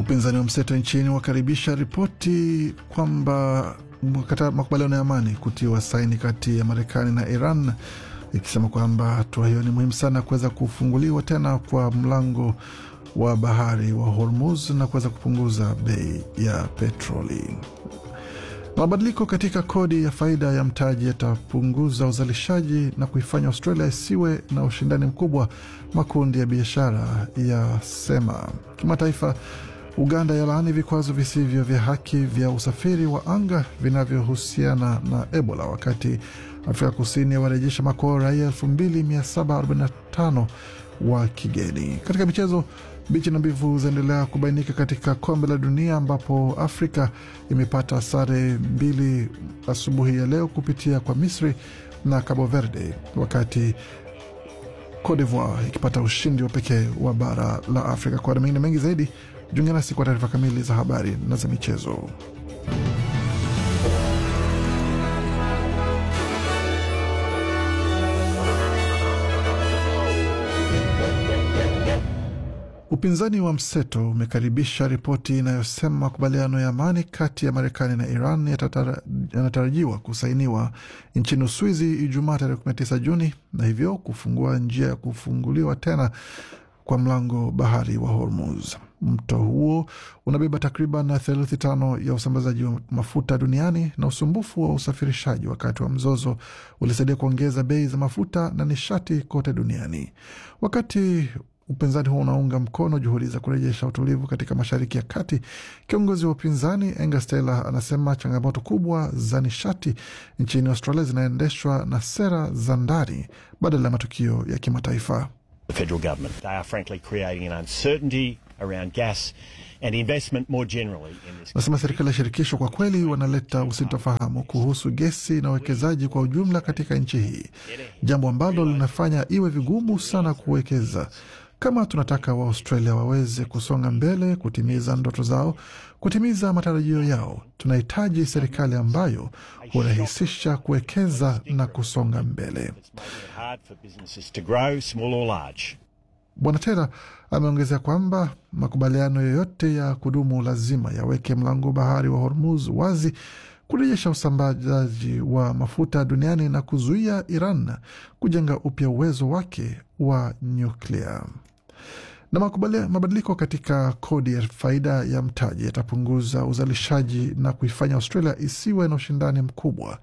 Upinzani wa mseto nchini wakaribisha ripoti kwamba makubaliano ya amani kutiwa saini kati ya Marekani na Iran, ikisema kwamba hatua hiyo ni muhimu sana kuweza kufunguliwa tena kwa mlango wa bahari wa Hormuz na kuweza kupunguza bei ya petroli. Mabadiliko katika kodi ya faida ya mtaji yatapunguza uzalishaji na kuifanya Australia isiwe na ushindani mkubwa, makundi ya biashara yasema. Kimataifa, Uganda yalaani vikwazo visivyo vya haki vya usafiri wa anga vinavyohusiana na Ebola, wakati Afrika Kusini warejesha makwao raia 2745 wa kigeni. Katika michezo, mbichi na mbivu zaendelea kubainika katika kombe la dunia ambapo Afrika imepata sare mbili asubuhi ya leo kupitia kwa Misri na Cabo Verde, wakati Cote d'Ivoire ikipata ushindi wa pekee wa bara la Afrika. Kwa mengine mengi zaidi, jiunge nasi kwa taarifa kamili za habari na za michezo. Upinzani wa mseto umekaribisha ripoti inayosema makubaliano ya amani kati ya Marekani na Iran yanatarajiwa kusainiwa nchini Uswizi Ijumaa tarehe 19 Juni, na hivyo kufungua njia ya kufunguliwa tena kwa mlango bahari wa Hormuz. Mto huo unabeba takriban theluthi tano ya usambazaji wa mafuta duniani, na usumbufu wa usafirishaji wakati wa mzozo ulisaidia kuongeza bei za mafuta na nishati kote duniani. Wakati upinzani huo unaunga mkono juhudi za kurejesha utulivu katika Mashariki ya Kati. Kiongozi wa upinzani Angus Taylor anasema changamoto kubwa za nishati nchini Australia zinaendeshwa na sera za ndani badala ya matukio ya kimataifa. Nasema serikali ya shirikisho kwa kweli wanaleta usitofahamu kuhusu gesi na uwekezaji kwa ujumla katika nchi hii, jambo ambalo linafanya iwe vigumu sana kuwekeza. Kama tunataka Waaustralia waweze kusonga mbele, kutimiza ndoto zao, kutimiza matarajio yao, tunahitaji serikali ambayo hurahisisha kuwekeza na kusonga mbele. Bwana Tera ameongezea kwamba makubaliano yoyote ya kudumu lazima yaweke mlango bahari wa Hormuz wazi, kurejesha usambazaji wa mafuta duniani na kuzuia Iran kujenga upya uwezo wake wa nyuklia. Na mabadiliko katika kodi ya faida ya mtaji yatapunguza uzalishaji na kuifanya Australia isiwe na ushindani mkubwa,